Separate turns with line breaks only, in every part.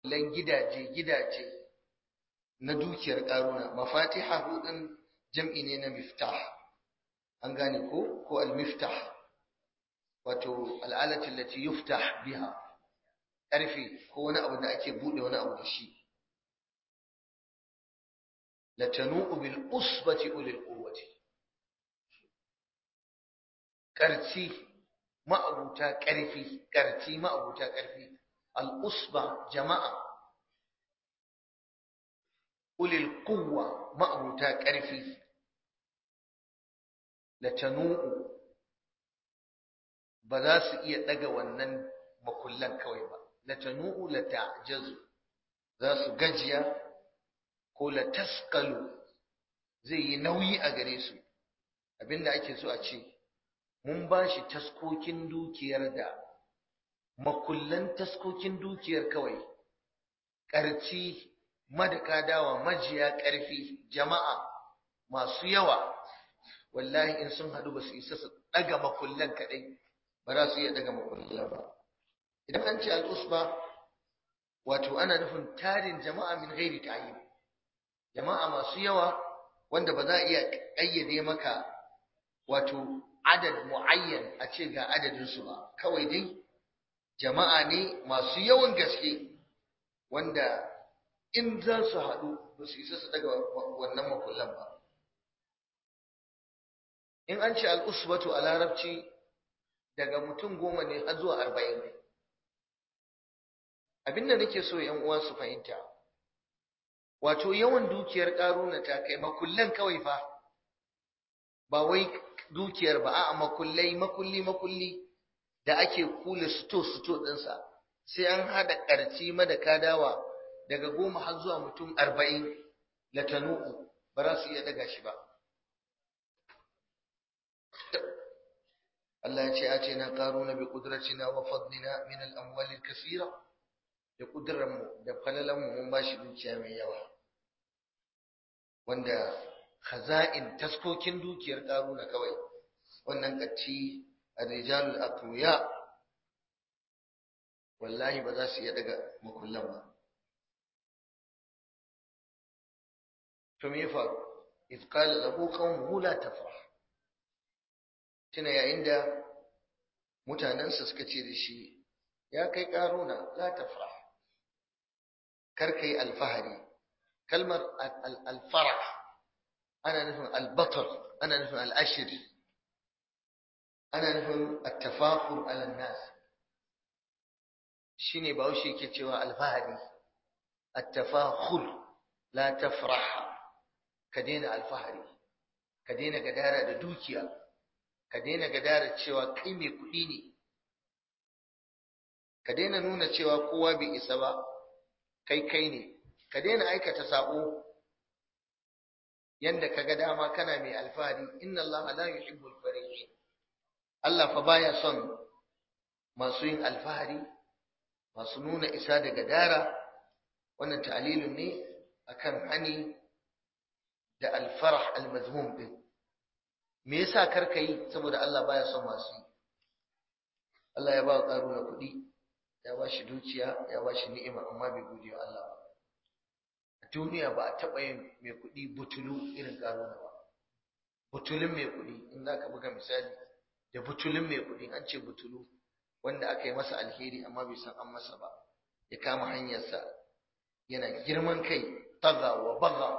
lan gidaje gidaje na dukiyar karuna mafatiha hudun jam'i ne na miftah an gane ko ko al-miftah wato al'alati allati yuftah biha karfi ko wani abu da ake bude wani abu da shi latanu'u bil usbati ulil quwwati karci ma'abuta karfi karci ma'abuta karfi al usba jama'a ulil quwwa ma'abuta karfi latanu'u ba za su iya daga wannan makullan kawai ba latanu'u lata'jazu za su gajiya ko la taskalu zai yi nauyi a gare su abinda ake so a ce mun ba shi taskokin dukiyar da makullan taskokin dukiyar kawai ƙarci madaka dawa majiya ƙarfi jama'a masu yawa wallahi in sun haɗu ba su isa su ɗaga makullan kaɗai ba za su iya ɗaga makullan ba idan an ce al'usba wato ana nufin tarin jama'a min gairi ta'ayyib jama'a masu yawa wanda ba za a iya ƙayyade maka wato adad mu'ayyan a ce ga adadinsu ba kawai dai jama'a ne masu yawan gaske wanda in za su haɗu ba su isa su daga wannan makullan ba in an ce al'usbatu a larabci daga mutum goma ne har zuwa arba'in abinda nake so yan uwa su fahimta wato yawan dukiyar ƙaruna ta kai makullan kawai fa ba wai dukiyar ba a'a makullai makulli makulli da ake kula sito sito ɗinsa sai an haɗa ƙarci madaka dawa daga goma har zuwa mutum arba'in latanu'u ba za su iya daga shi ba Allah ya ce a ce na ƙaruna bi ƙudratina wa fadlina min al-amwalil kasira da ƙudurarmu da falalanmu mun ba shi dukiya mai yawa wanda khaza'in taskokin dukiyar ƙaruna kawai wannan ƙacci a rijalul aqwiya wallahi ba za su iya daga makullan ba to me faru iz qala lahu qawmuhu la tafrah tuna yayin da mutanensa suka ce da shi ya kai ƙaruna la tafrah karka yi alfahari kalmar alfarah ana nufin albatar ana nufin al'ashir ana nufin attafakur alannas shi ne bahaushe ke cewa alfahari attafakur la tafrah ka daina alfahari ka daina gadara da dukiya ka daina gadara cewa kai mai kuɗi ne ka daina nuna cewa kowa bai isa ba kai kai ne ka daina aikata sabo yanda kaga dama kana mai alfahari inna allaha la yuhibbul farihin Allah fa baya son masu yin alfahari masu nuna isa da gadara wannan ta'lilun ne akan hani da alfarah almazmum din me yasa karka yi saboda Allah baya son masu yi Allah ya ba karuna kuɗi ya ba shi dukiya ya ba shi ni'ima amma bai gode wa Allah ba a duniya ba a taɓa yin mai kuɗi butulu irin ƙaruna ba butulun mai kuɗi in za ka buga misali da butulun mai kuɗi an ce butulu wanda aka yi masa alheri amma bai san an masa ba ya kama hanyarsa yana girman kai taga wa baga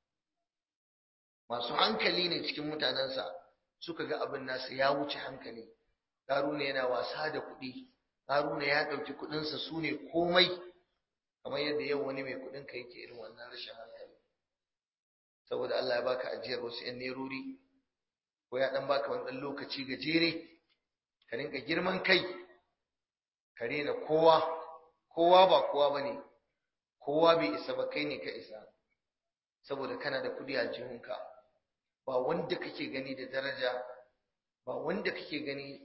masu hankali ne cikin mutanensa suka ga abin nasa ya wuce hankali ƙaruna yana wasa da kuɗi Haruna ya ɗauki kuɗinsa su ne komai kamar yadda yau wani mai kuɗin ka yake irin wannan rashin hankali saboda Allah ya baka ajiyar wasu ƴan nerori ko ya ɗan baka wani ɗan lokaci gajere ka rinka girman kai ka rena kowa kowa ba kowa ba ne kowa bai isa ba kai ne ka isa saboda kana da kuɗi a jihunka ba wanda kake gani da daraja ba wanda kake gani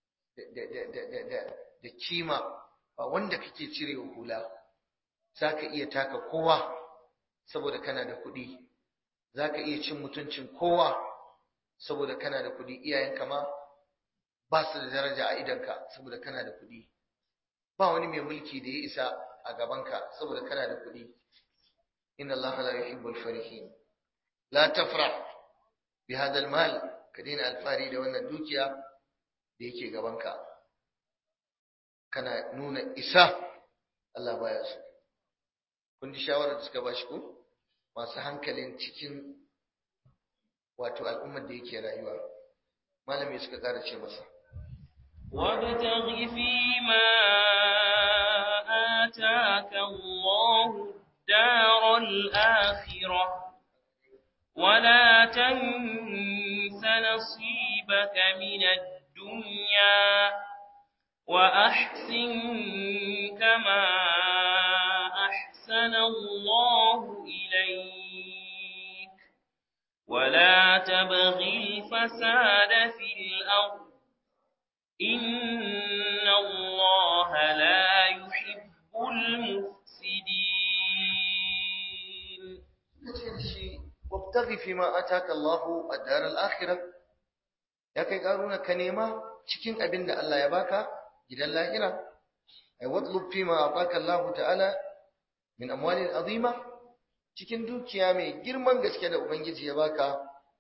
da kima ba wanda kake cirewa hula za ka iya taka kowa saboda kana da kuɗi za ka iya cin mutuncin kowa saboda kana da kuɗi iyayenka ma ba su da daraja a idanka saboda kana da kuɗi ba wani mai mulki da ya isa a gabanka saboda kana da kuɗi inna Allah la yuhibbul farihin la tafrah bi hadha mal ka daina alfari da wannan dukiya da yake gabanka kana nuna isa Allah baya so kun ji shawarar da suka bashi ko masu hankalin cikin wato al'ummar da yake rayuwa malami suka ƙara ce masa
وابتغ فيما آتاك الله الدار الآخرة ولا تنس نصيبك من الدنيا وأحسن كما أحسن الله إليك ولا تبغي الفساد في الأرض إن الله لا يحب المفسدين
وابتغي فيما آتاك الله الدار الآخرة ya kai karuna ka nema cikin abin da Allah ya baka gidan lahira ay watlub fima ataka Allah ta'ala min amwalin azima cikin dukiya mai girman gaske da ubangiji ya baka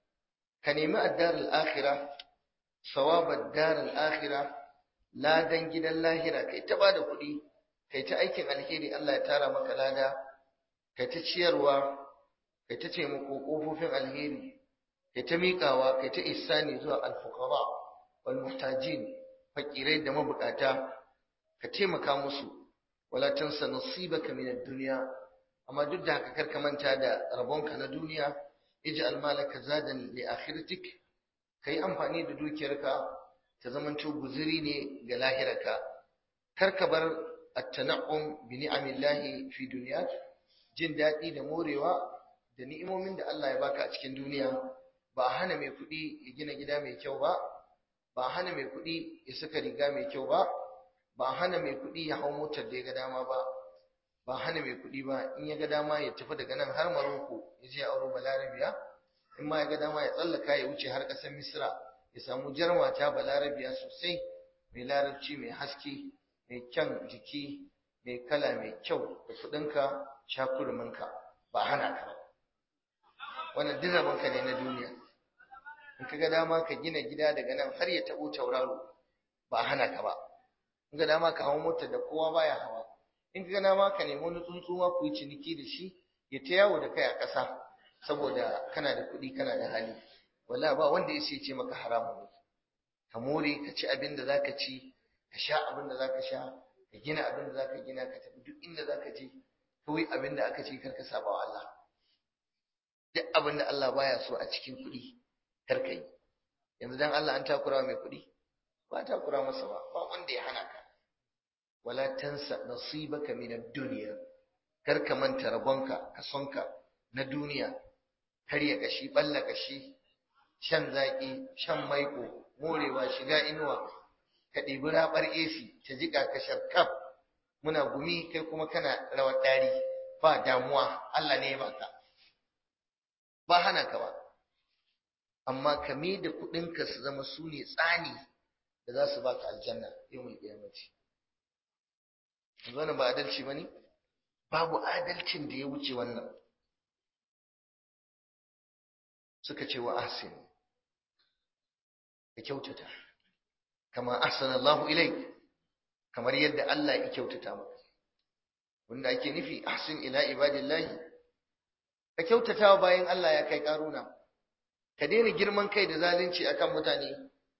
ka nemi ad-darul akhirah sawab ad-darul akhirah ladan gidan lahira kai ta bada kuɗi kai ta aikin alheri Allah ya tara maka lada kai ta ciyarwa kai ta taimako kofofin alheri kai ta miƙawa kai ta ihsani zuwa al-fuqara wal muhtajin fakirai da mabukata ka taimaka musu wala tansa nasibaka min ad-dunya amma duk da haka karka manta da rabonka na duniya ij'al malaka zadan li akhiratik kai amfani da dukiyarka ta zamanto guzuri ne ga lahirarka karka bar at-tana'um bi ni'amillahi fi dunyak jin daɗi da morewa da ni'imomin da Allah ya baka a cikin duniya ba a hana mai kuɗi ya gina gida mai kyau ba ba a hana mai kuɗi ya saka riga mai kyau ba ba a hana mai kuɗi ya hau motar da ya ga dama ba ba a hana mai kuɗi ba in ya ga dama ya tafi daga nan har Maroko ya je auro Balarabiya in ma ya ga dama ya tsallaka ya wuce har ƙasar Misra ya samu jarmata Balarabiya sosai mai larabci mai haske mai kyan jiki mai kala mai kyau da kuɗinka shakurminka ba hana ka ba wannan duk rabonka ne na duniya in ka ga dama ka gina gida daga nan har ya taɓo tauraro ba hana ka ba in ga dama ka hawo motar da kowa baya hawa in ka ga dama ka nemi wani tsuntsu ma ku yi ciniki da shi ya ta yawo da kai a ƙasa saboda kana da kuɗi kana da hali wallahi ba wanda ya ce maka haramun ne ka more ka ci abin da zaka ci ka sha abin da zaka sha ka gina abin da zaka gina ka tafi duk inda zaka je kawai abin da aka ce kar ka saba wa Allah duk abin da Allah baya so a cikin kuɗi kar ka yi yanzu dan Allah an takura mai kuɗi ba takura masa ba ba wanda ya hana ka wala tansa nasibaka min ad-dunya kar ka manta rabonka kasonka na duniya har ya kashi balla kashi shan zaki shan maiko morewa shiga inuwa ka ɗibi raɓar AC ta jiƙa ka sharkaf muna gumi kai kuma kana rawar ɗari ba damuwa Allah ne ya baka ba hana ka ba amma ka me da kuɗinka su zama su ne tsani da za su baka aljanna yau mai ƙiyamaci wannan ba adalci ba ne babu adalcin da ya wuce wannan suka ce wa ahsin ka kyautata kama ahsana Allahu ilaik kamar yadda Allah ya kyautata maka wanda ake nufi ahsin ila ibadillahi ka kyautata bayan Allah ya kai karuna ka daina girman kai da zalunci akan mutane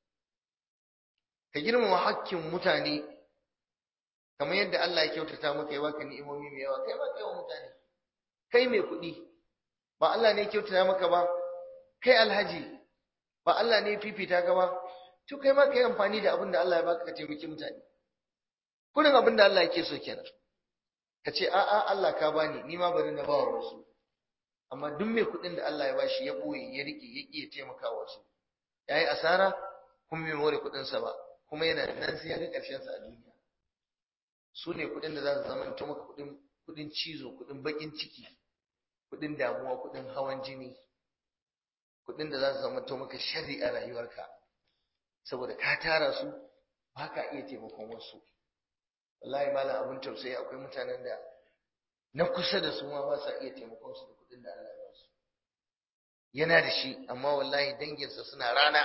ka girmama hakkin mutane kamar yadda Allah ya kyautata maka ya baka ni'imomi mai yawa kai ma kai wa mutane kai mai kuɗi ba Allah ne ya kyautata maka ba kai alhaji ba Allah ne ya fifita ka ba to kai ma kai amfani da abin da Allah ya baka ka taimaki mutane kullum abin da Allah yake so kenan ka ce a'a Allah ka bani ni ma bari na ba wa wasu amma duk mai kuɗin da Allah ya bashi ya boye ya rike ya ƙi taimaka wasu yayi asara kuma bai more kuɗin sa ba kuma yana nan sai ya ga ƙarshen sa a duniya su ne kuɗin da za su zama to maka kuɗin kuɗin cizo kuɗin baƙin ciki kuɗin damuwa kuɗin hawan jini kuɗin da za su zama to maka sharri a rayuwarka saboda ka tara su ba ka iya taimakon wasu wallahi malam abin tausayi akwai mutanen da na kusa da su ma ba sa iya taimakon su da kuɗin da Allah ya ba su yana da shi amma wallahi danginsa suna rana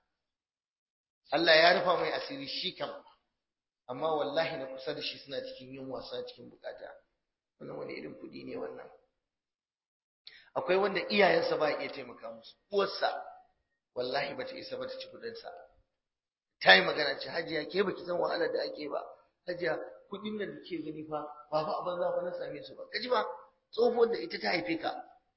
Allah ya rufa mai asiri shi kam amma wallahi na kusa da shi suna cikin yin wasa cikin bukata wannan wani irin kuɗi ne wannan akwai wanda iyayensa ba iya taimaka musu uwarsa wallahi bata isa ba ta ci kuɗinsa ta yi magana ce hajiya ke baki san wahalar da ake ba hajiya kuɗin da ke gani fa ba fa abin za fa na same su ba kaji ba tsohuwar da ita ta haife ka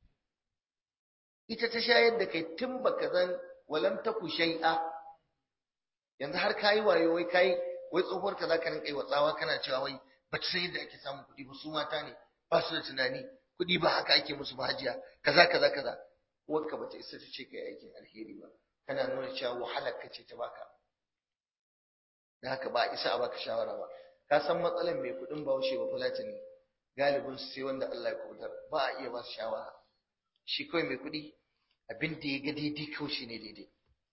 ita ta shayar da kai tun baka zan walam taku shay'a yanzu har kayi wayo wai kai wai tsohuwar ka zaka rinka yi watsawa kana cewa wai ba ta san yadda ake samun kuɗi ba su mata ne ba su da tunani kuɗi ba haka ake musu ba hajiya kaza kaza kaza uwarka bata isa ta ce kai aikin alheri ba kana nuna cewa wahalar ka ce ta baka da haka ba a isa a baka shawara ba ka san matsalar mai kuɗin bahaushe ba fulatani galibin su sai wanda Allah ya kubutar ba a iya ba su shawara shi kawai mai kuɗi abin da ya ga daidai kawai shi ne daidai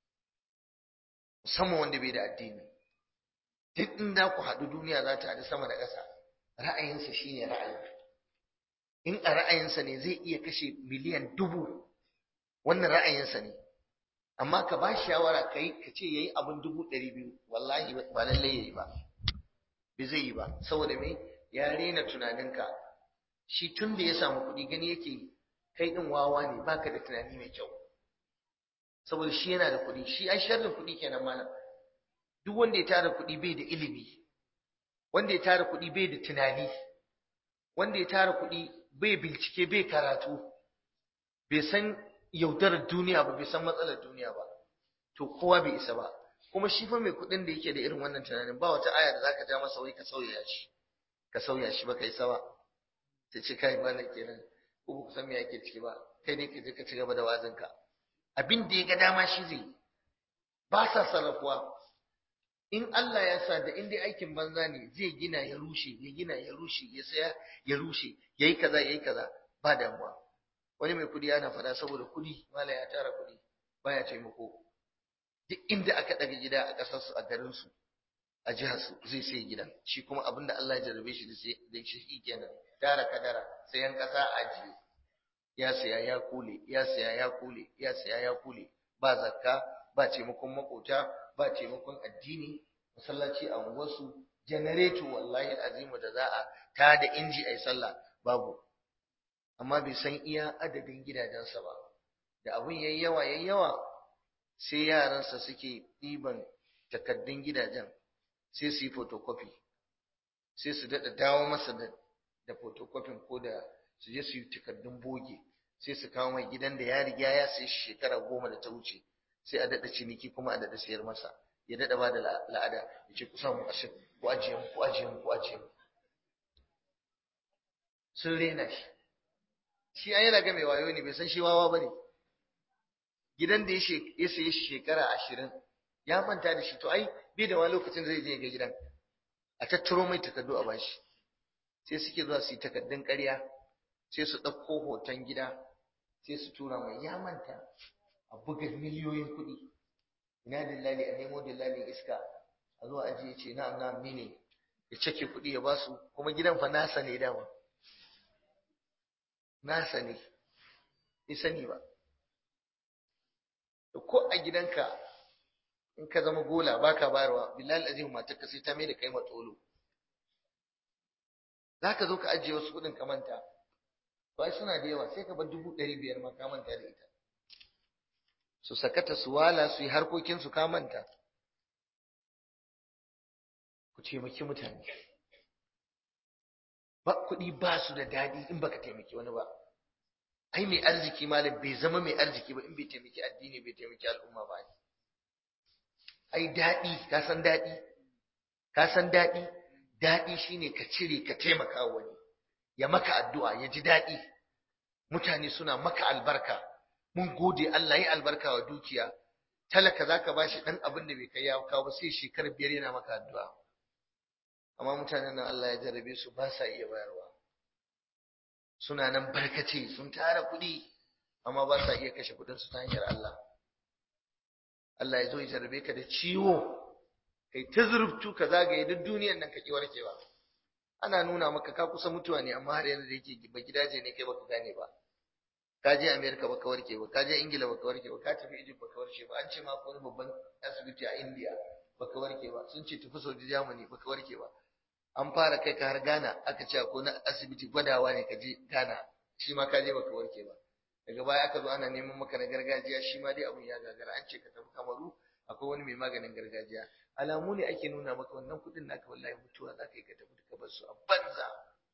musamman wanda bai da addini duk inda ku haɗu duniya za ta haɗu sama da ƙasa ra'ayinsa shi ne ra'ayi in a ra'ayinsa ne zai iya kashe miliyan dubu wannan ra'ayinsa ne amma ka ba shawara ka yi ka ce ya yi abin dubu ɗari biyu wallahi ba lallai ya yi ba bai zai yi ba saboda me ya rena tunaninka shi tun da ya samu kuɗi gani yake kai ɗin wawa ne baka da tunani mai kyau saboda shi yana da kuɗi shi ai sharrin kuɗi kenan malam duk wanda ya tara kuɗi bai da ilimi wanda ya tara kuɗi bai da tunani wanda ya tara kuɗi bai bincike bai karatu bai san yaudarar duniya ba bai san matsalar duniya ba to kowa bai isa ba kuma shi fa mai kuɗin da yake da irin wannan tunanin ba wata aya da zaka ja masa wai ka sauya shi ka sauya shi ba kai sawa ta ce kai malam kenan ko ba san me yake ciki ba kai ne ka je ka ci gaba da wazinka abin da ya ga dama shi zai ba sa sarrafuwa in Allah ya sa da in dai aikin banza ne zai gina ya rushe ya gina ya rushe ya saya ya rushe yayi kaza yayi kaza ba damuwa wani mai kudi yana fada saboda kudi mala ya tara kudi baya taimako duk inda aka daga gida a kasar su a garin su a jihar su zai sai gidan shi kuma abinda Allah ya jarrabe shi da sai da shi kenan tara kadara sayan kasa ajiye ya saya ya kule ya saya ya kule ya saya ya kule ba zakka ba taimakon makota ba taimakon addini masallaci a unguwarsu janareto wallahi azimu da za a ta da inji a yi sallah babu amma bai san iya adadin gidajensa ba da abin yayi yawa yayi yawa sai yaransa suke ɗiban takaddun gidajen sai su yi photocopy sai su daɗa dawo masa da da photocopy ko da su je su yi takaddun boge sai su kawo mai gidan da ya riga ya sai shekara goma da ta wuce sai a daɗa ciniki kuma a daɗa sayar masa ya daɗa ba da la'ada ya ce kusa mu ashin ku ajiye mu ku ajiye mu ku ajiye mu sun rena shi shi an yana ga mai wayo ne bai san shi wawa ba ne gidan da ya saye shi shekara ashirin ya manta da shi to ai bai da wani lokacin zai je ga gidan a tattaro mai takardu a bashi sai suke zuwa su yi takardun ƙarya sai su ɗauko hoton gida sai su tura mai ya manta a buga miliyoyin kuɗi ina dillali a nemo dillalin iska a zuwa ajiye ce na'am na'am ni ne ya cake kuɗi ya basu kuma gidan fa nasa ne dama nasa ne bai sani ba ko a gidanka in ka zama gola baka bayarwa billahi azim matar ka sai ta mai da kai matsolo zaka zo ka ajiye wasu kuɗin ka manta ba suna da yawa sai ka bar dubu ɗari biyar ma ka manta da ita su sakata su wala su yi harkokinsu ka manta ku taimaki mutane ba kuɗi ba su da daɗi in baka taimaki wani ba ai mai arziki malam bai zama mai arziki ba in bai taimaki addini bai taimaki al'umma ba ai daɗi ka san daɗi ka san daɗi daɗi shine ka cire ka taimaka wani ya maka addu'a ya ji daɗi mutane suna maka albarka mun gode Allah ya albarka wa dukiya talaka zaka bashi dan abin da bai kai ya kawo ba sai shekara biyar yana maka addu'a amma mutanen nan Allah ya jarabe su ba sa iya bayarwa suna nan barkace sun tara kuɗi amma ba sa iya kashe kuɗin su ta hanyar Allah Allah ya zo ya jarabe ka da ciwo kai ta zurftu ka zagaye duk duniyar nan ka ki warkewa ana nuna maka ka kusa mutuwa ne amma har yanzu da yake ba gidaje ne kai baka gane ba ka je America baka warke ba ka je Ingila baka warke ba ka tafi Egypt baka warke ba an ce ma wani babban asibiti a India baka warke ba sun ce tafi Saudi Germany baka warke ba an fara kai ka har Ghana aka ce ko na asibiti gwadawa ne ka je Ghana shi ma ka je baka warke ba daga baya aka zo ana neman maka na gargajiya shi ma dai abun ya gagara an ce ka tafi Kamaru akwai wani mai maganin gargajiya alamu ne ake nuna maka wannan kuɗin naka wallahi mutuwa za ka yi ka tafi ka bar su a banza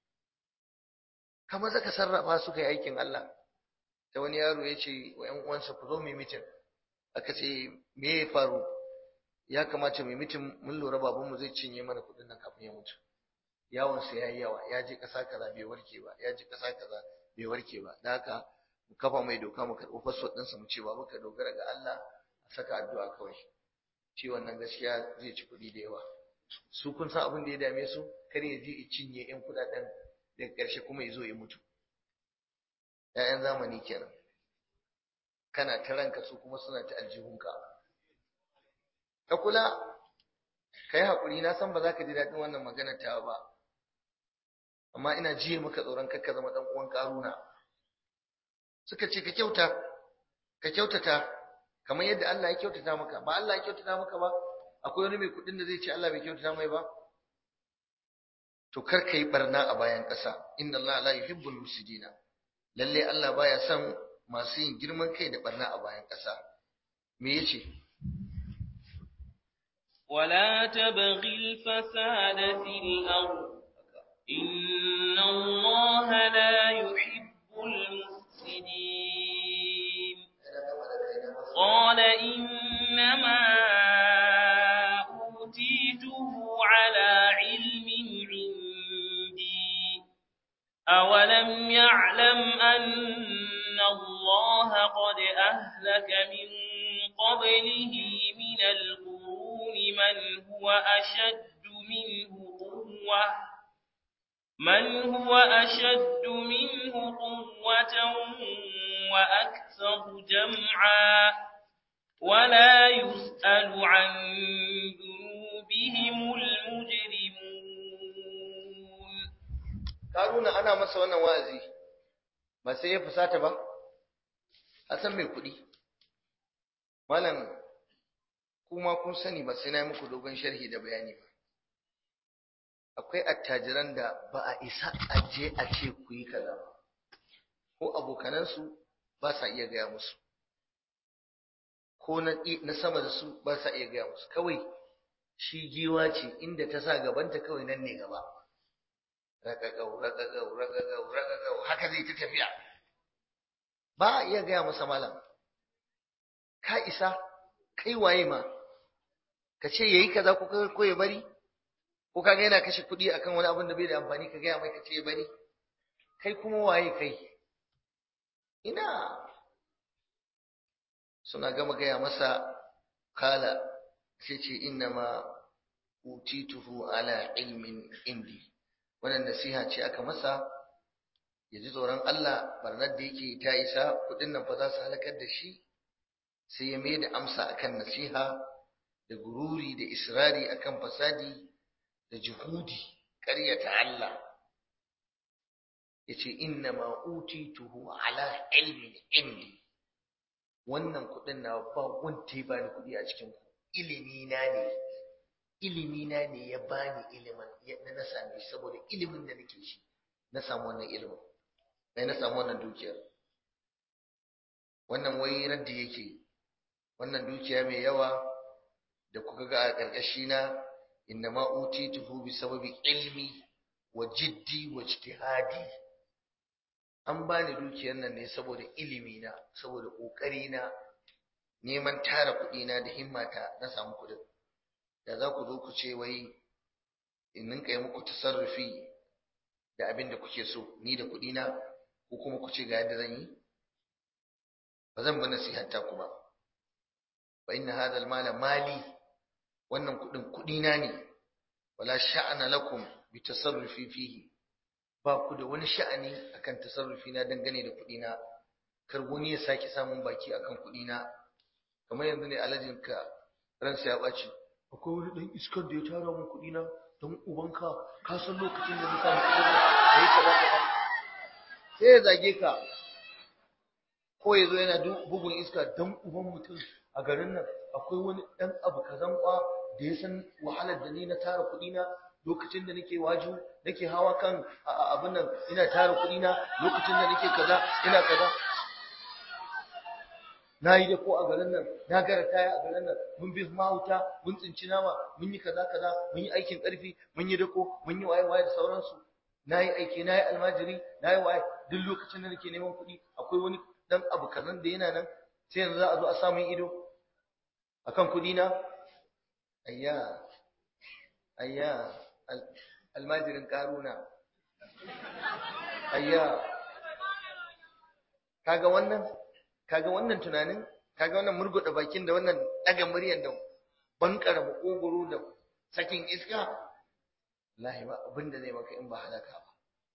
kamar zaka sarrafa su kai aikin Allah ta wani yaro ya ce wa ‘yan uwansa ku zo mu mitin aka ce me ya faru ya kamata mu mitin mun lura babanmu zai cinye mana kuɗin nan kafin ya mutu yawonsa ya yi yawa ya je ƙasa kaza bai warke ba ya je ƙasa kaza bai warke ba da haka mu kafa mai doka mu karɓi fasfot ɗinsa mu ce ba muka dogara ga Allah a saka addu'a kawai ciwon nan gaskiya zai ci kuɗi da yawa su kun san abin da ya dame su kar ya je ya cinye ƴan kuɗaɗen daga ƙarshe kuma ya zo ya mutu ‘ya'yan zamani kenan kana ta ranka su kuma suna ta aljihunka ka kula ka yi haƙuri na san ba za ka ji daɗin wannan magana ta ba amma ina jiye maka tsoron kakka zama ɗan uwan ƙaruna suka ce ka kyauta ka kyautata kamar yadda Allah ya kyautata maka ba Allah ya kyautata maka ba akwai wani mai kuɗin da zai ce Allah bai kyautata mai ba to kar ka yi barna a bayan ƙasa inna Allah la yuhibbul mufsidina lalle Allah baya son masu yin girman kai da barna a bayan ƙasa me yace
ولا تبغي الفساد في الأرض إن الله لا يحب المفسدين قال إنما أوتيته على علم عندي أولم يعلم أن الله قد أهلك من قبله من القرون من هو أشد منه قوة من هو أشد منه قوة وأكثر جمعا ولا يسأل عن ذنوبهم المجرمون
Karuna ana masa wannan wa'azi ba sai ya fusata ba a san mai kuɗi malam kuma kun sani ba sai na yi muku dogon sharhi da bayani ba akwai attajiran da ba a isa a je a ce ku yi kaza ba ko abokanansu ba sa iya gaya musu ko na sama da su ba sa iya gaya musu kawai shi giwa ce inda ta sa gabanta kawai nan ne gaba raƙaƙau raƙaƙau raƙaƙau raƙaƙau haka zai ta tafiya ba a iya gaya masa malam ka isa kai waye ma ka ce yayi kaza ko ko ya bari ko kaga yana kashe kuɗi akan wani abin da bai da amfani ka gaya mai ka ce ya bari kai kuma waye kai ina suna gama gaya masa kala sai ce innama utituhu ala ilmin indi wannan nasiha ce aka masa ya ji tsoron Allah barnar da yake ta isa kuɗin nan fa za su halakar da shi sai ya mai da amsa akan nasiha da gururi da israri akan fasadi da juhudi ƙaryata Allah yace inna ma utituhu ala ilmin indi wannan kuɗin na ba wanda ya bani kuɗi a cikin ku ilimi na ne ilimi na ne ya bani ilimin yadda na same shi saboda ilimin da nake shi na samu wannan ilimin sai na samu wannan dukiyar wannan wai raddi yake wannan dukiya mai yawa da kuka ga a ƙarƙashi na inna ma utituhu bi sababi ilmi wa jiddi wa ijtihadi an bani dukiyar nan ne saboda ilimi na saboda kokari na neman tara kuɗi na da himmata na samu kuɗin da za ku zo ku ce wai in ninka yi muku tasarrufi da abin da kuke so ni da kuɗi na ko kuma ku ce ga yadda zan yi ba zan bi nasihanta ku ba fa inna hadha al-mala mali wannan kuɗin kuɗi na ne wala sha'ana lakum bi tasarrufi fihi ba ku da wani sha'ani akan tasarrufi na dangane da kuɗi na kar wani ya sake samun baki akan kuɗi na kamar yanzu ne alajin ka ransa ya ɓaci akwai wani ɗan iskar da ya tara mun kuɗi na don ubanka ka san lokacin da na samu kuɗin nan da yi kaza kaza sai ya zage ka ko ya zo yana bugun iska don uban mutum a garin nan akwai wani ɗan abu kazan kwa da ya san wahalar da ni na tara kuɗi na lokacin da nake waju nake hawa kan abin nan ina tara kuɗi na lokacin da nake kaza ina kaza na yi da ko a garin nan na gara kaya a garin nan mun bi mahauta mun tsinci nama mun yi kaza kaza mun yi aikin ƙarfi mun yi dako mun yi waye waye da sauransu na yi aiki na yi almajiri na yi waye duk lokacin da nake neman kuɗi akwai wani dan abu kazan da yana nan sai yanzu za a zo a samun ido akan kuɗi na ayya ayya almajirin karuna ayya kaga wannan kaga wannan tunanin kaga wannan murguda bakin da wannan daga muryan da bankara makogoro da sakin iska wallahi ba abin da zai maka in ba halaka ba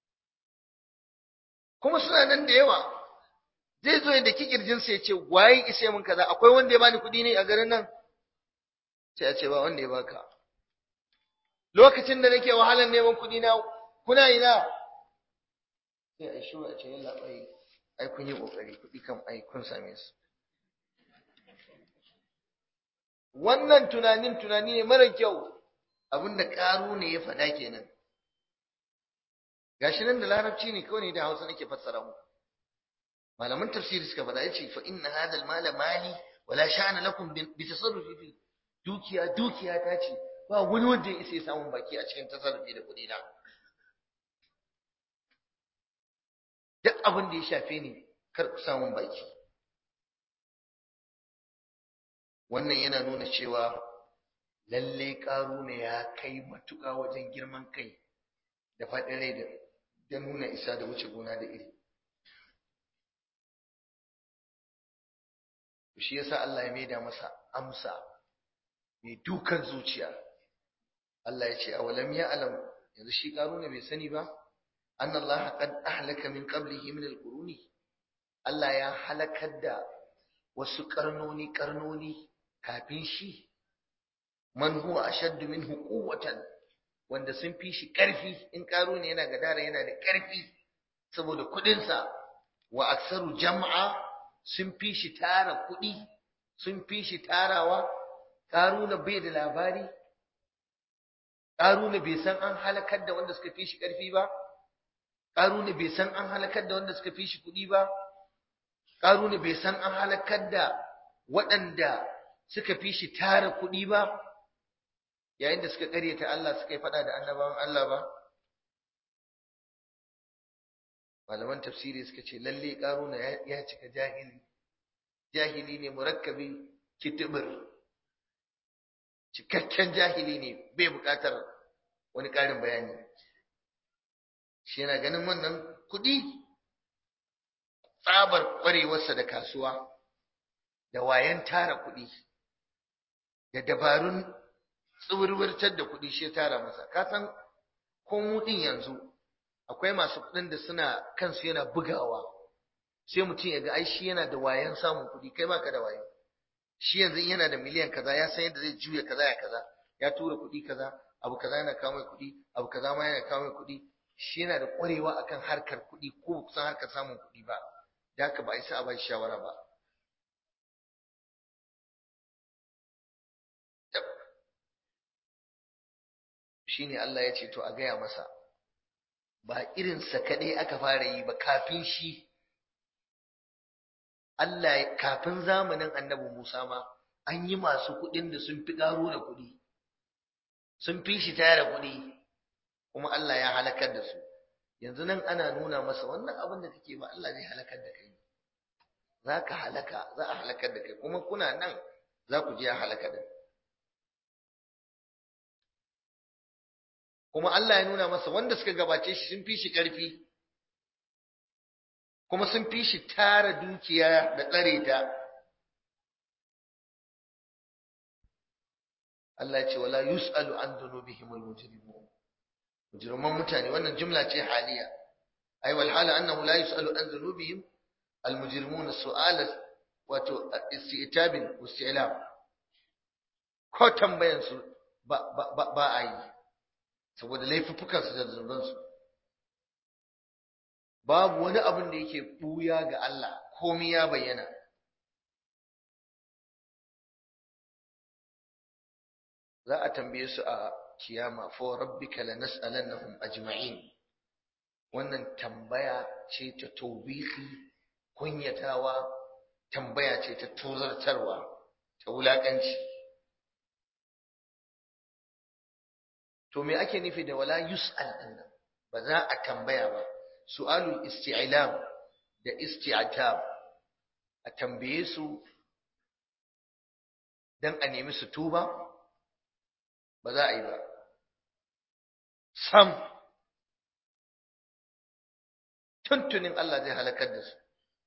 kuma suna nan da yawa zai zo da kikirjin sa ya ce waye ise mun kaza akwai wanda ya bani kuɗi ne a garin nan sai a ce ba wanda ya baka lokacin da nake wahalar neman kuɗi na kuna ina sai a shi a ce yalla bai ai kun yi kokari kuɗi kam ai kun same su wannan tunanin tunani ne mara kyau abinda ƙaru ne ya faɗa kenan gashi nan da larabci ne kawai ne da hausa nake fassara mu malaman tafsiri suka faɗa yace fa inna hadha al-mala mali wala sha'ana lakum bi tasarrufi fi dukiya dukiya ta ce ba wani wanda ya isa ya samu baki a cikin tasarrufi da kuɗi na duk abin da ya shafe ni kar ku samun baki wannan yana nuna cewa lalle ne ya kai matuƙa wajen girman kai da faɗin rai da nuna isa da wuce gona da iri shi yasa Allah ya maida masa amsa mai dukan zuciya Allah ya ce awalam ya alam yanzu shi ne bai sani ba anna Allah qad ahlaka min qablihi min al-quruni Allah ya halakar da wasu karnoni karnoni kafin shi man huwa ashaddu minhu quwwatan wanda sun fi shi karfi in ne yana gadara yana da karfi saboda kudin sa wa aksaru jam'a sun fi shi tara kudi sun fi shi tarawa karuna bai da labari karuna bai san an halakar da wanda suka fi shi karfi ba karuna bai san an halakar da wanda suka fi shi kudi ba karuna bai san an halakar da waɗanda suka fi shi tara kuɗi ba yayin da suka ƙaryata Allah suka yi faɗa da annabawan Allah ba malaman tafsiri suka ce lalle ƙaruna ya cika jahili jahili ne murakkabi kitibir cikakken jahili ne bai buƙatar wani ƙarin bayani shi yana ganin wannan kuɗi tsabar ƙwarewarsa da kasuwa da wayan tara kuɗi da dabarun tsibirwirtar da kuɗi shi tara masa ka san ko mu ɗin yanzu akwai masu kuɗin da suna kansu yana bugawa sai mutum ya ga ai shi yana da wayan samun kuɗi kai baka da wayo shi yanzu yana da miliyan kaza ya san yadda zai juya kaza ya kaza ya tura kuɗi kaza abu kaza yana kawo mai kuɗi abu kaza ma yana kawo mai kuɗi shi yana da ƙwarewa akan harkar kuɗi ko kusan harkar samun kuɗi ba da haka ba a isa a ba shawara ba shine Allah ya ce to a gaya masa ba irinsa kaɗai aka fara yi ba kafin shi Allah kafin zamanin annabi Musa ma an yi masu kuɗin da sun fi ƙaro da kuɗi sun fi shi tara kuɗi kuma Allah ya halakar da su yanzu nan ana nuna masa wannan abin da kake ba Allah zai halakar da kai za ka halaka za a halakar da kai kuma kuna nan za ku je a halaka da kuma Allah ya nuna masa wanda suka gabace shi sun fi shi ƙarfi kuma sun fi shi tara dukiya da tsare ta Allah ya ce wala yus'alu an dhunubihim al-mujrimun mujriman mutane wannan jumla ce haliya ai wal hala annahu la yus'alu an dhunubihim al-mujrimun su'ala wato isti'tabin wasti'lam ko tambayan su ba ba a yi saboda laifuffukansu da zunubansu babu wani abin da yake buya ga Allah komai ya bayyana za a tambaye su a kiyama fa rabbika lanas'alannahum ajma'in wannan tambaya ce ta taubihi kunyatawa tambaya ce ta tozartarwa ta wulakanci to me ake nufi da wala yus'al dinnan ba za a tambaya ba su'alul isti'lam da isti'tab a tambaye su dan a nemi su tuba ba za a yi ba sam tuntunin Allah zai halakar da su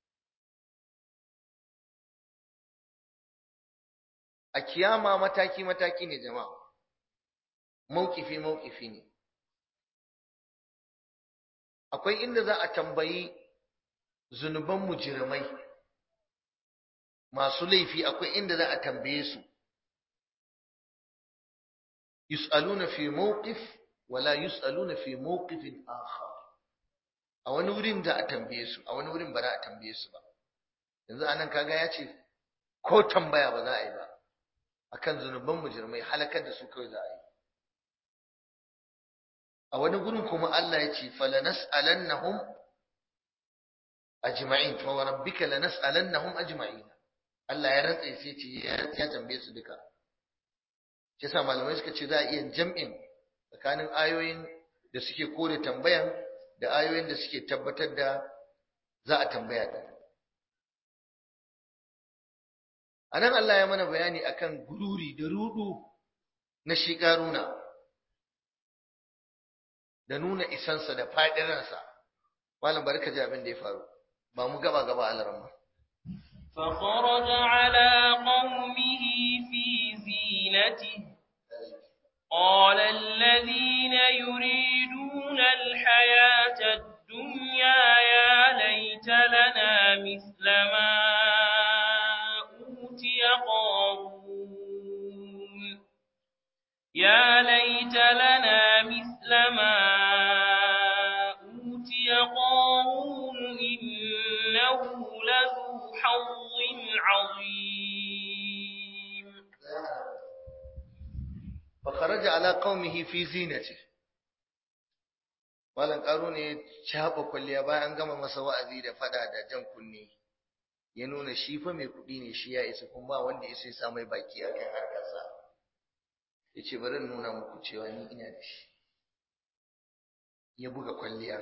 a kiyama mataki mataki ne jama'a maukifi maukifi ne akwai inda za a tambayi zunuban mujirmai masu laifi akwai inda za a tambaye su yus'aluna fi mawqif wala yus'aluna fi mawqifin akhar a wani wurin da a tambaye su a wani wurin ba za a tambaye su ba yanzu anan kaga ya ce ko tambaya ba za a yi ba akan zunuban mujirmai halakar da su kawai za a yi a wani gurin kuma Allah ya ce falanas'alannahum ajma'in fa rabbika lanas'alannahum ajma'in Allah ya rantsa sai ce ya tambaye su duka shi yasa malamai suka ce za a iya jam'in tsakanin ayoyin da suke kore tambayan da ayoyin da suke tabbatar da za a tambaya din anan Allah ya mana bayani akan gururi da rudu na shi karuna da nuna isansa da faɗiransa malam bari ka ji abin da ya faru ba mu gaba gaba alaramma
فخرج على قومه في زينته قال الذين يريدون الحياة الدنيا يا ليت لنا مثل ما أوتي قارون يا ليت لنا مثل ما أوتي قارون إنه لذو حظ عظيم
فخرج على قومه في زينته malam karo ne ya caba kwalliya bayan an gama masa wa'azi da fada da jan kunne ya nuna shi fa mai kuɗi ne shi ya isa kuma ba wanda ya sai sa mai baki a kan harkarsa ya ce bari nuna muku cewa ni ina da shi ya buga kwalliya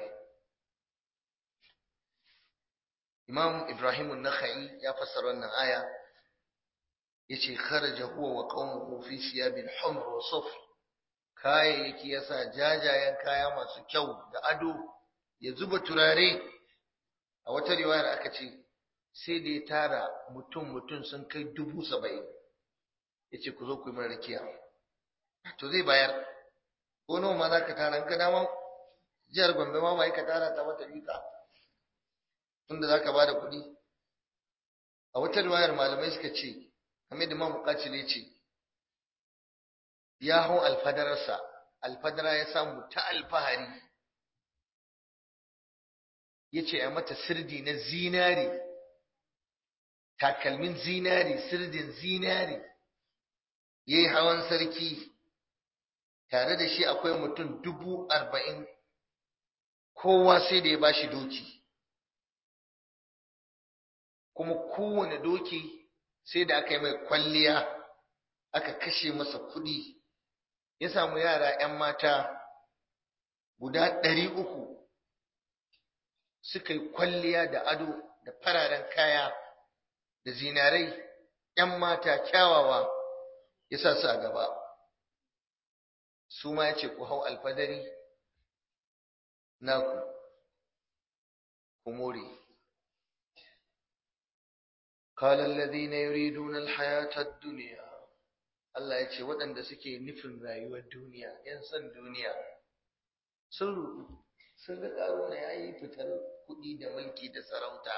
imam ibrahim nakhai ya fassara wannan aya ya ce kharaja huwa wa qaumuhu fi siyabin humr wa sufr kayayyaki yasa jajayen kaya masu kyau da ado ya zuba turare a wata riwayar aka ce sai da ya tara mutum mutum sun kai dubu saba'in ya ce ku zo ku yi mana rakiya to zai bayar ko nawa ma za ka tara ka dama jihar gombe ma ba ka tara ta mata bika tunda za ka ba da kuɗi a wata riwayar malamai suka ce kamar da mamu ne ce ya hau alfadararsa alfadara ya samu ta alfahari ya ce a mata sirdi na zinari takalmin zinari sirdin zinari ya yi hawan sarki tare da shi akwai mutum dubu arba'in kowa sai da ya ba shi doki kuma kowane doki sai da aka yi mai kwalliya aka kashe masa kuɗi ya samu yara 'yan mata guda ɗari uku suka yi kwalliya da ado da fararen kaya da zinarai 'yan mata kyawawa ya sa su a gaba su ma ya ce ku hau alfadari naku ku more قال الذين يريدون الحياة الدنيا Allah ya ce waɗanda suke nufin rayuwar duniya, ‘yan son duniya, sun rudu, sun ga ƙaruna ya yi fitar kuɗi da mulki da sarauta.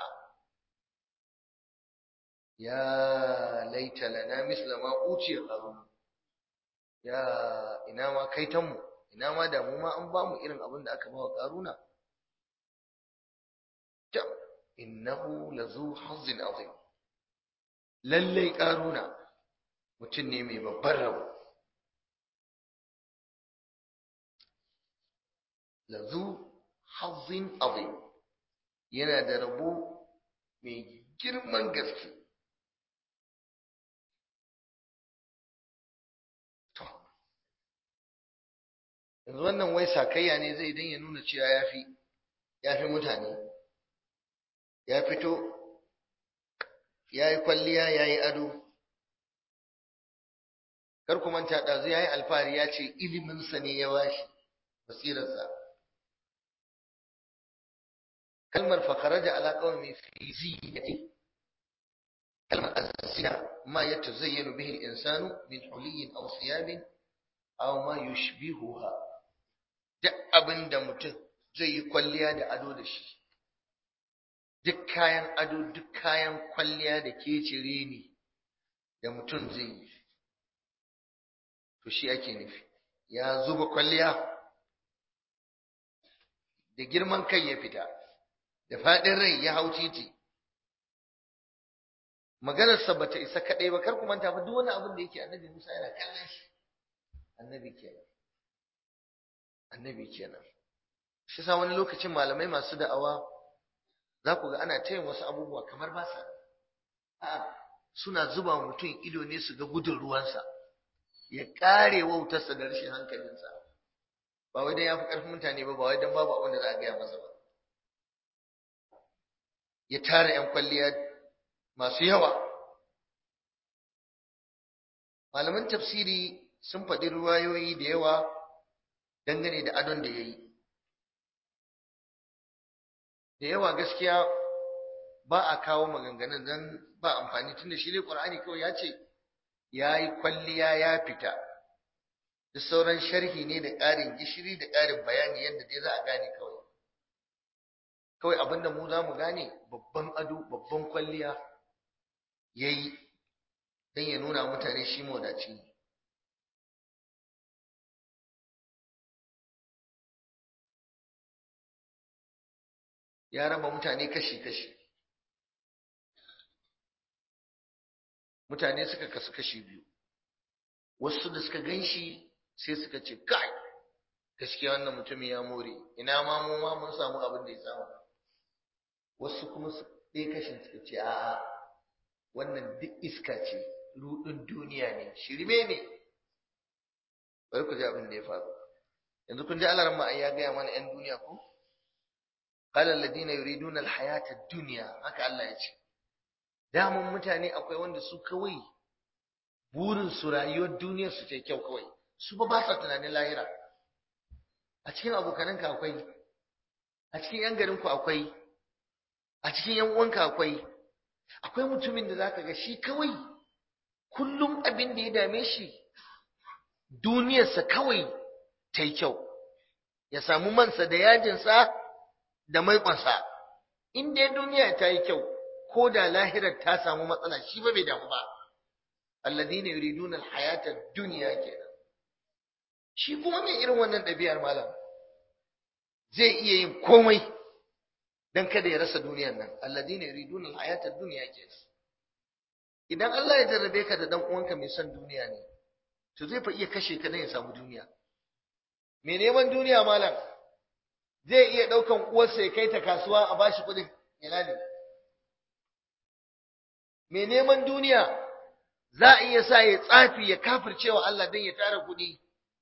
Ya laita lana misla ma uciya ƙaruna, ya ina ma kaitanmu, ina ma da mu ma an ba mu irin abin da aka ba wa ƙaruna ta innahu lazu hazzin azim lallai ƙaruna mutum ne mai babban rabo lazu hazzin azim yana da rabo mai girman gaske yanzu wannan wai sakayya ne zai dan ya nuna cewa ya fi ya fi mutane ya fito ya yi kwalliya ya yi ado kar ku manta ɗazu ya yi alfahari ya ce iliminsa ne ya bashi basirarsa kalmar fakaraja ala qawmi fi zinati kalmar azina ma yatazayyanu bihi al-insanu min huliyin aw thiyabin aw ma yushbihuha duk abinda mutum zai yi kwalliya da ado da shi duk kayan ado duk kayan kwalliya da ke cire ni da mutum zai yi to shi ake nufi ya zuba kwalliya da girman kai ya fita da faɗin rai ya hau titi maganarsa ba ta isa kaɗai ba kar ku manta fa duk wani abin da yake annabi Musa yana kallon shi annabi kenan annabi kenan shi sa wani lokacin malamai masu da'awa za ku ga ana tayin wasu abubuwa kamar ba sa a'a suna zuba wa mutum ido ne su ga gudun ruwansa ya ƙare wautarsa da rashin hankalinsa ba wai dan ya fi ƙarfin mutane ba ba wai dan babu abin da za a gaya masa ba ya tara 'yan kwalliya masu yawa malaman tafsiri sun faɗi ruwayoyi da yawa dangane da adon da ya yi da yawa gaskiya ba a kawo maganganun don ba amfani tun da shi ne ƙwar'ani kawai ya ce ya yi kwalliya ya fita da sauran sharhi ne da ƙarin gishiri da ƙarin bayani yadda dai za a gane kawai kawai abinda mu za mu gane babban ado babban kwalliya ya yi don ya nuna mutane shi mawadaci ne ya raba mutane kashi-kashi mutane suka kasu kashi biyu wasu da suka gan shi sai suka ce kai gaskiya wannan mutumin ya more ina ma mu ma mun samu abin da ya samu wasu kuma su ɗaya kashin suka ce a'a wannan duk iska ce rudin duniya ne shirme ne bari ku ji abin da ya faru yanzu kun ji alaran ma ya gaya mana yan duniya ko qala alladhina yuriduna alhayata ad-dunya haka Allah ya ce damun mutane akwai wanda su kawai burin su rayuwar duniyar su ce kyau kawai su ba ba sa tunanin lahira a cikin abokananka akwai a cikin yan garinku akwai a cikin yan uwanka akwai akwai mutumin da zaka ga shi kawai kullum abin da ya dame shi duniyarsa kawai ta yi kyau ya samu mansa da yajinsa da maiƙonsa in dai duniya ta yi kyau ko da lahirar ta samu matsala shi ba bai damu ba alladhina yuriduna alhayata ad-dunya kenan shi kuma mai irin wannan ɗabi'ar malam zai iya yin komai dan kada ya rasa duniyar nan alladhina yuriduna alhayata ad-dunya kenan idan Allah ya jarrabe ka da dan uwanka mai son duniya ne to zai fa iya kashe ka dan ya samu duniya me neman duniya malam zai iya daukan uwarsa ya kai ta kasuwa a bashi kudin ina ne me neman duniya za a iya sa ya tsafi ya kafircewa Allah dan ya tara kudi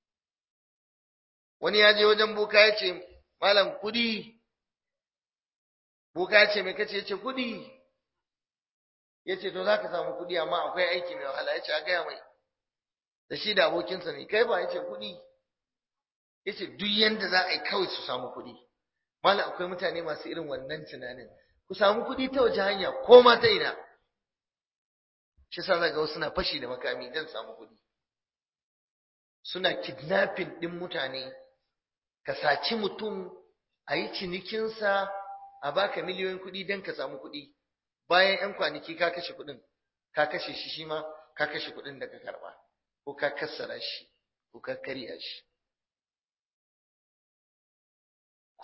wani ya je wajen boka ya ce malam kudi boka ya ce me kace ya ce kudi ya ce to za ka samu kudi amma akwai aiki mai wahala ya ce a gaya mai da shi da abokinsa ne kai ba ya ce kudi ya ce duk yanda za a yi kawai su samu kudi malam akwai mutane masu irin wannan tunanin ku samu kudi ta wace hanya ko ma ta ina shi sa ga wasu na fashi da makami don samu kudi suna kidnapping din mutane ka saci mutum a yi cinikinsa a baka miliyoyin kuɗi don ka samu kuɗi bayan 'yan kwanaki ka kashe kuɗin ka kashe shi shi ma ka kashe kuɗin da ka karɓa ko ka kassara shi ko ka karya shi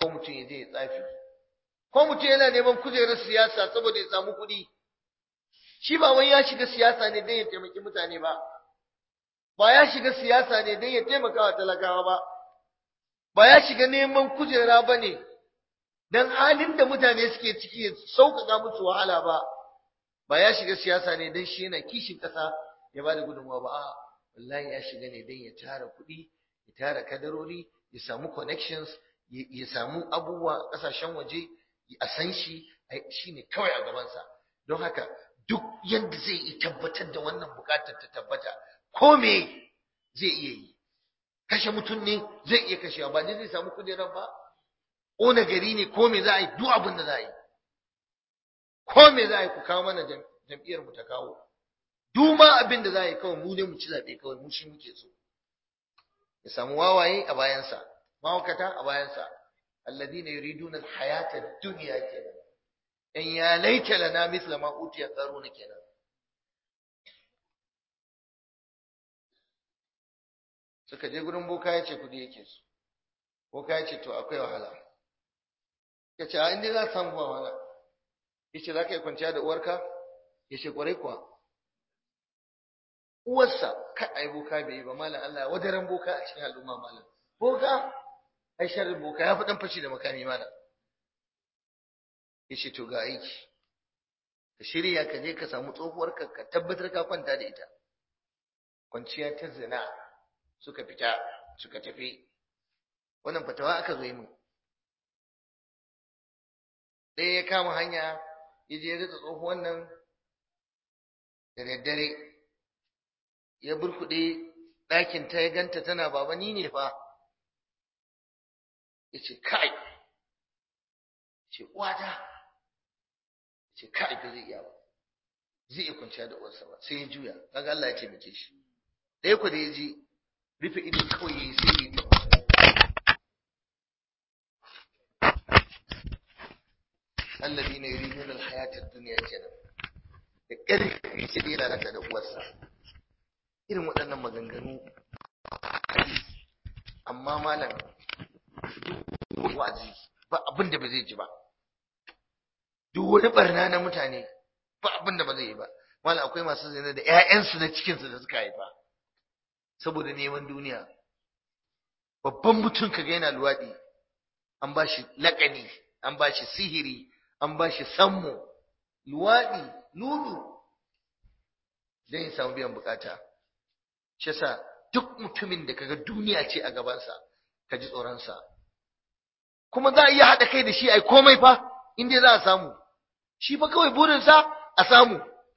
ko mutum ya je ya tsafi ko mutum yana neman kujerar siyasa saboda ya samu kuɗi shi ba wai ya shiga siyasa ne don ya taimaki mutane ba ba ya shiga siyasa ne don ya taimaka wa talakawa ba ba ya shiga neman kujera ba ne don halin da mutane suke ciki ya sauƙaƙa musu wahala ba ba ya shiga siyasa ne don shi yana kishin ƙasa ya ba da gudunmawa ba a wallahi ya shiga ne don ya tara kuɗi ya tara kadarori ya samu connections ya samu abubuwa a ƙasashen waje a san shi shi ne kawai a gabansa don haka duk yadda zai yi tabbatar da wannan buƙatar ta tabbata ko me zai iya yi kashe mutum ne zai iya kashewa ba ne zai samu kujerar ba ƙona gari ne ko me za a yi duk abin da za a yi ko me za a yi ku kawo mana jam'iyyar mu ta kawo duk ma abin da za a yi kawai mu ne mu ci zaɓe kawai mu shi muke so ya samu wawaye a bayansa mawakata a bayansa alladina yuriduna alhayata ad-dunya kenan in ya laita lana mithla ma utiya qaruna kenan suka je gurin boka ya ce kudi yake su boka ya ce to akwai wahala ya ce a inda za ka samu wahala ya ce za ka yi kwanciya da uwarka ya ce kwarai kuwa uwarsa ka ai boka bai yi ba malam Allah wadaran boka a cikin al'umma malam boka ai sharrin boka ya fi dan fashi da makami malam ya ce to ga aiki ka shirya ka je ka samu tsohuwarka ka tabbatar ka kwanta da ita kwanciya ta zina suka fita suka tafi wannan fatawa aka zo yi min ɗaya ya kama hanya ya je ya ritsa tsohuwan nan da daddare ya burkuɗe ɗakin ta ya ganta tana baba ni ne fa ya ce kai ce uwata ce kai ba zai iya ba zai iya kwanciya da uwarsa ba sai ya juya kaga Allah ya taimake shi ɗaya ku da ya ji rufe ido kawai ya yi sai ya ta الذين يريدون الحياة الدنيا kenan da ƙarfi sai dai lalata da uwarsa irin waɗannan maganganu amma malam duk wa'azi ba abin da ba zai ji ba duk wani barna na mutane ba abin da ba zai yi ba malam akwai masu zina da ƴaƴansu na cikinsu da suka haifa saboda neman duniya babban mutum kaga yana luwaɗi an ba shi laƙani an ba shi sihiri an ba shi sammo luwaɗi lulu don ya samu biyan bukata shi yasa duk mutumin da kaga duniya ce a gabansa ka ji tsoronsa kuma za a iya haɗa kai da shi ai komai fa in dai za a samu shi fa kawai burinsa a samu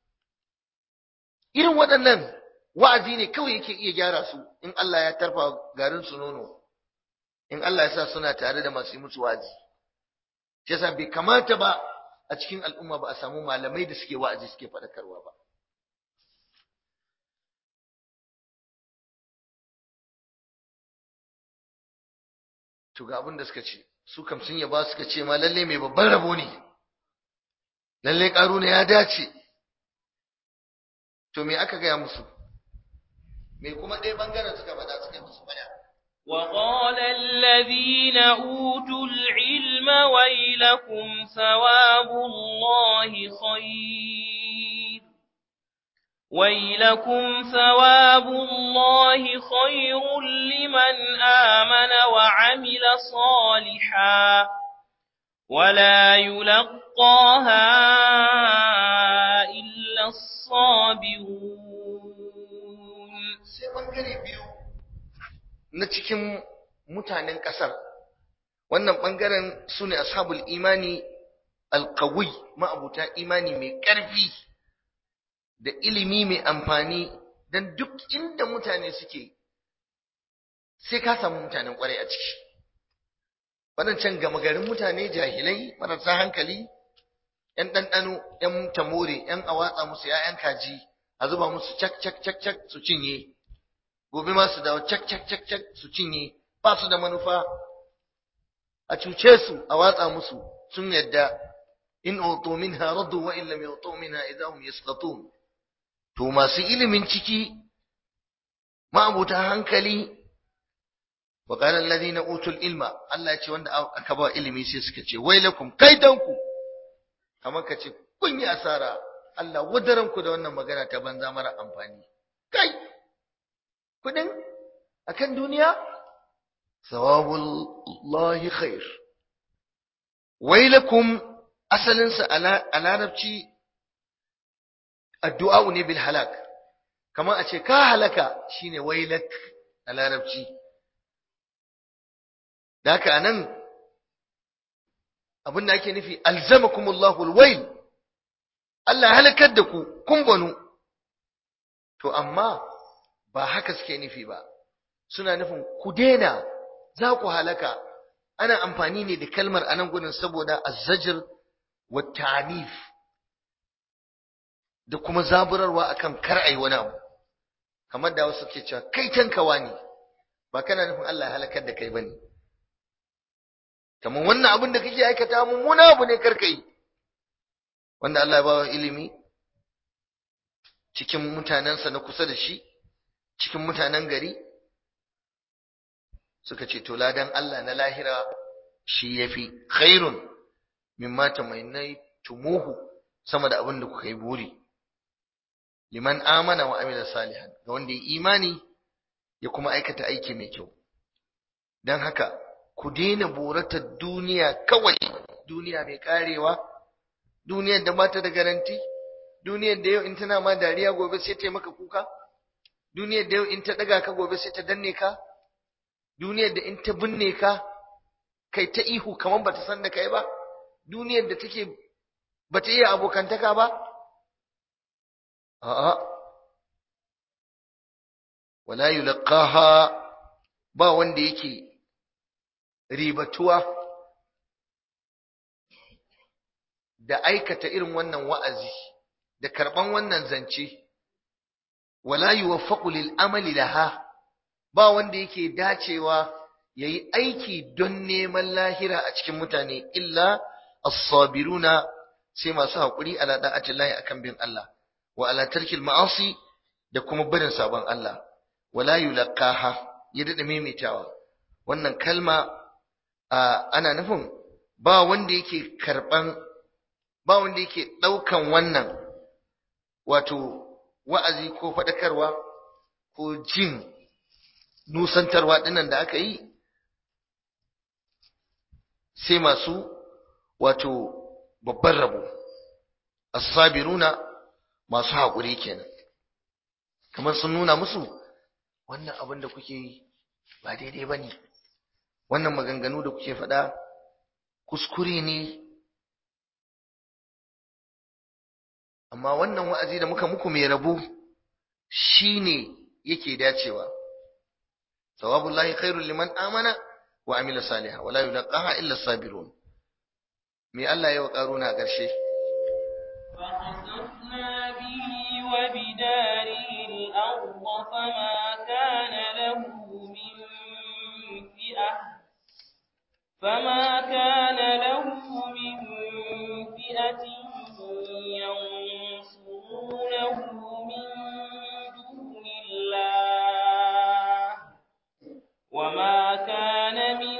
irin waɗannan wa'azi ne kawai yake iya gyara su in Allah ya tarfa garin su nono in Allah ya sa suna tare da masu yi musu wa'azi shi yasa bai kamata ba a cikin al'umma ba a samu malamai da suke wa'azi suke faɗakarwa ba to ga abin da suka ce su kam sun yaba suka ce ma lalle mai babban rabo ne lalle ƙaruna ya dace to me aka gaya musu me kuma ɗaya ɓangaren suka faɗa suka musu baya
وقال الذين أوتوا العلم ويلكم ثواب الله خير ويلكم ثواب الله خير لمن آمن وعمل صالحا ولا يلقاها إلا الصابرون
sai ɓangare biyu na cikin mutanen ƙasar wannan ɓangaren su ne ashabul imani alƙawi ma'abuta imani mai ƙarfi da ilimi mai amfani don duk inda mutane suke sai ka samu mutanen ƙwarai a ciki waɗancan gama garin mutane jahilai marasa hankali ‘yan ɗanɗano ‘yan tamore ‘yan awatsa musu ‘ya'yan kaji a zuba musu cak cak cak cak su cinye gobe ma su dawo cak cak cak cak su cinye ba su da manufa a cuce su a watsa musu sun yadda in utu minha raddu wa in lam yutu minha idahum yasqatun to masu ilimin ciki ma'abuta hankali wa qala alladhina utul ilma Allah ya ce wanda aka ba ilimi sai suka ce wailakum kaidanku kamar ka ce kun yi asara Allah wadaran ku da wannan magana ta banza mara amfani kai kudin akan duniya sawabullahi khair wailakum asalinsa a larabci addu'a ne bil halak kamar a ce ka halaka shine wailak a larabci da haka anan abin da ake nufi alzamakumullahu alwail Allah halakar da ku kun banu to amma ba haka suke nufi ba suna nufin ku daina za ku halaka ana amfani ne da kalmar anan gudun saboda azzajir wa ta'nif da kuma zaburarwa akan kar ai wani abu kamar da wasu ke cewa kai tankawa ne ba kana nufin Allah ya halakar da kai bane kamar wannan abin da kake aikata mummuna abu ne karka yi wanda Allah ya bawa ilimi cikin mutanensa na kusa da shi cikin mutanen gari suka ce to ladan Allah na lahira shi yafi khairun mimma tamainai tumuhu sama da abin da kuka yi buri liman amana wa amila salihan ga wanda ya imani ya kuma aikata aiki mai kyau dan haka ku daina boratar duniya kawai duniya mai karewa duniyar da bata da garanti duniyar da yau in tana ma dariya gobe sai ta maka kuka duniyar da yau in ta daga ka gobe sai ta danne ka duniyar da in ta binne ka kai ta ihu kamar bata san da kai ba duniyar da take bata iya abokantaka ba a'a wala yulqaha ba wanda yake ribatuwa da aikata irin wannan wa'azi da karban wannan zance wala yuwaffaqu lil amali laha ba wanda yake dacewa yayi aiki don neman lahira a cikin mutane illa as-sabiruna sai masu hakuri ala da'atillahi akan bin Allah wa ala tarkil ma'asi da kuma barin sabon Allah wala yulqaha ya dada maimaitawa wannan kalma ana nufin ba wanda yake karban ba wanda yake daukan wannan wato wa'azi ko fadakarwa ko jin nusantarwa dinnan da aka yi sai masu wato babban rabo as-sabiruna masu haƙuri kenan kamar sun nuna musu wannan abin da kuke yi ba daidai bane wannan maganganu da kuke faɗa kuskure ne amma wannan wa'azi da muka muku mai rabo shine yake dacewa sawabullahi khairul liman amana wa amila salihan wala yulqaha illa sabirun me Allah ya wa karuna a ƙarshe
فخسفنا به وبداره الأرض فما كان له من فئة فما كان له من فئة ينصرونه من دون الله وما كان من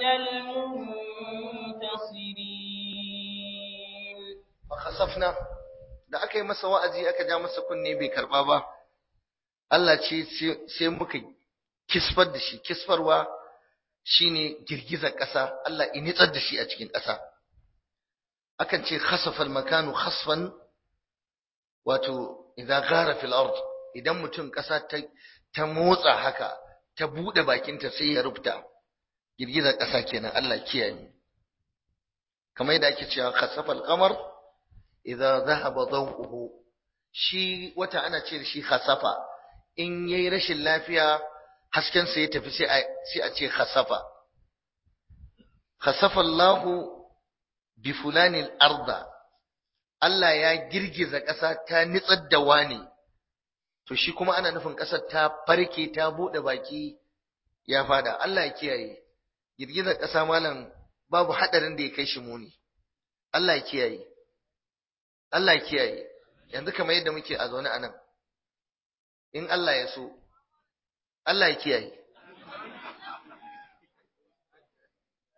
المنتصرين
fakhasafna da aka yi masa wa'azi aka ja masa kunne bai karba ba Allah ce sai muka kisfar da shi kisfarwa shine girgizar ƙasa Allah ya nitsar da shi a cikin ƙasa akan ce khasafal makanu khasfan wato idan gara fil ard idan mutum ƙasa ta ta motsa haka ta bude bakinta sai ya rufta girgizar ƙasa kenan Allah kiyaye kamar yadda ake cewa khasafal qamar idza dhahaba dawuhu shi wata ana ce da shi khasafa in yayi rashin lafiya hasken sa ya tafi sai a sai a ce khasafa khasafa Allahu bi fulani al-arda Allah ya girgiza ƙasa ta nitsar da wani to shi kuma ana nufin ƙasar ta farke ta bude baki ya fada Allah ya kiyaye girgizar ƙasa malam babu hadarin da ya kai shi muni Allah ya kiyaye Allah ya kiyaye yanzu kamar yadda muke a zaune a nan in Allah ya so Allah ya kiyaye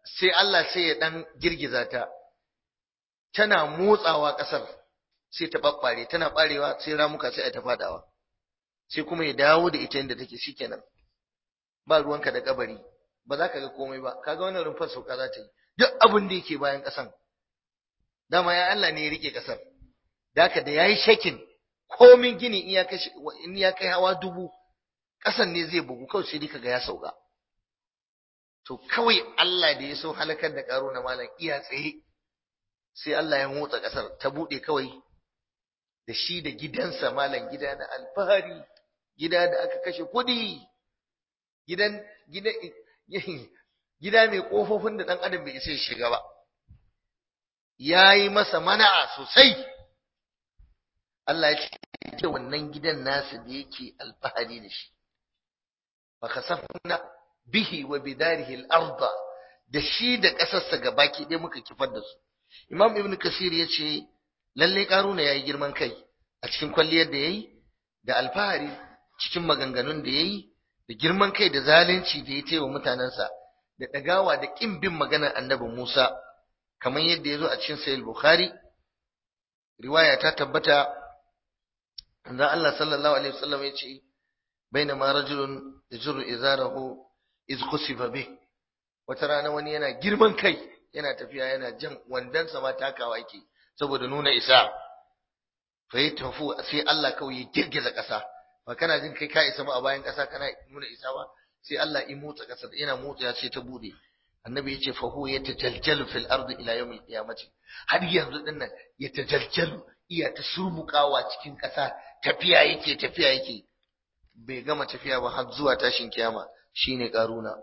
sai Allah sai ya dan girgiza ta tana motsawa ƙasar sai ta babbare tana barewa sai ramuka sai a ta fadawa sai kuma ya dawo da ita inda take shikenan ba ruwanka da kabari ba za ka ga komai ba kaga wannan rumfar sauka za ta yi duk abin da yake bayan ƙasan dama ya Allah ne ya rike ƙasar da haka da yayi shakin komin gini in ya kai in ya kai hawa dubu ƙasan ne zai bugu kawai sai kaga ya sauka to kawai Allah da ya so halakar da karo na malam iya tsaye sai Allah ya motsa ƙasar ta buɗe kawai da shi da gidansa malam gida na alfahari gida da aka kashe kuɗi gidan gida gida mai ƙofofin da ɗan adam bai isa ya shiga ba ya yi masa mana'a sosai Allah ya ce wannan gidan nasa da yake alfahari da shi fa kasafna bihi wa bidarihi al-ardh da shi da ƙasarsa gabaki ɗaya muka kifar da su Imam Ibn Kasir ya ce lalle Karuna yayi girman kai a cikin kwalliyar da yayi da alfahari cikin maganganun da yayi da girman kai da zalunci da ya taiwa mutanensa da ɗagawa da ƙin bin maganar Annabi Musa kamar yadda ya zo a cikin Sahih Bukhari riwaya ta tabbata da Allah sallallahu alaihi wasallam ya ce bainama rajulun yajru izarahu iz khusifa bih wata rana wani yana girman kai yana tafiya yana jan wandansa ma takawa yake saboda nuna isa fa yi tafu sai Allah kawai ya girgiza ƙasa ba kana jin kai ka isa ba a bayan ƙasa kana nuna isa ba sai Allah ya motsa ƙasa yana motsa sai ta bude annabi ya ce fa huwa yatajaljalu fil ardi ila yawmil qiyamati har yanzu din nan yatajaljalu iya ta surmukawa cikin ƙasa tafiya yake tafiya yake bai gama tafiya ba har zuwa tashin kiyama shine karuna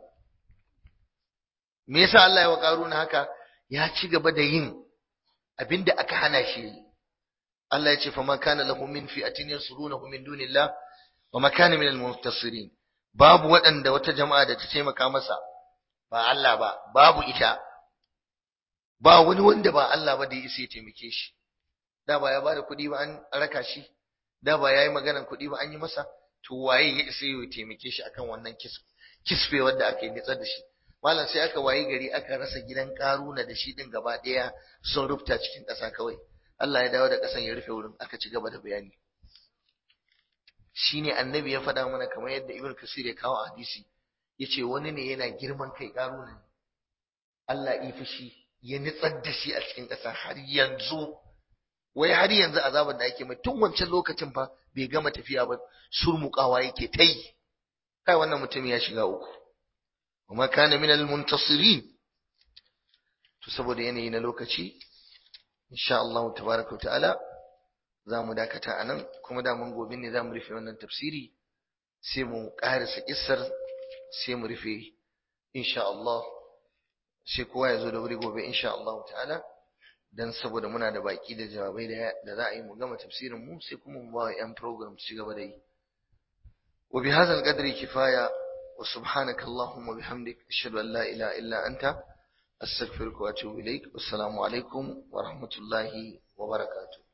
me yasa Allah ya wa karuna haka ya ci gaba da yin abinda aka hana shi Allah ya ce fa man kana lahu min fi'atin yansurunahu min dunillah wa ma kana min al-muntasirin babu waɗanda wata jama'a da ta taimaka masa ba Allah ba babu ita ba wani wanda ba Allah ba da ya isa ya taimake shi da ba ya bada kuɗi ba an raka shi da ba yayi maganar kuɗi ba an yi masa to waye ya isa ya taimake shi akan wannan kisfe wanda aka yi nitsar da shi malam sai aka wayi gari aka rasa gidan karuna da shi din gaba ɗaya sun rufta cikin ƙasa kawai Allah ya dawo da ƙasan ya rufe wurin aka ci gaba da bayani shine annabi ya faɗa mana kamar yadda ibn kasir ya kawo a hadisi yace wani ne yana girman kai karuna ne Allah ya fushi ya nitsar da shi a cikin ƙasa har yanzu wai har yanzu azabar da ake mai tun wancan lokacin fa bai gama tafiya ba surmukawa yake ta yi kai wannan mutum ya shiga uku kuma kana min al-muntasirin to saboda yanayi na lokaci insha Allah tabaraka ta'ala za mu dakata anan kuma da mun gobe ne za mu rufe wannan tafsiri sai mu ƙarasa kissar sai mu rufe insha Allah sai kowa ya zo da wuri gobe insha Allah ta'ala dan saboda muna da baki da jawabai da za a yi mu gama tafsirin mu sai kuma mu ba yan program su gaba da yi wa bi hadha al-qadri kifaya wa subhanaka allahumma bihamdik ashhadu an la ilaha illa anta astaghfiruka wa atubu ilaik assalamu alaikum wa rahmatullahi wa barakatuh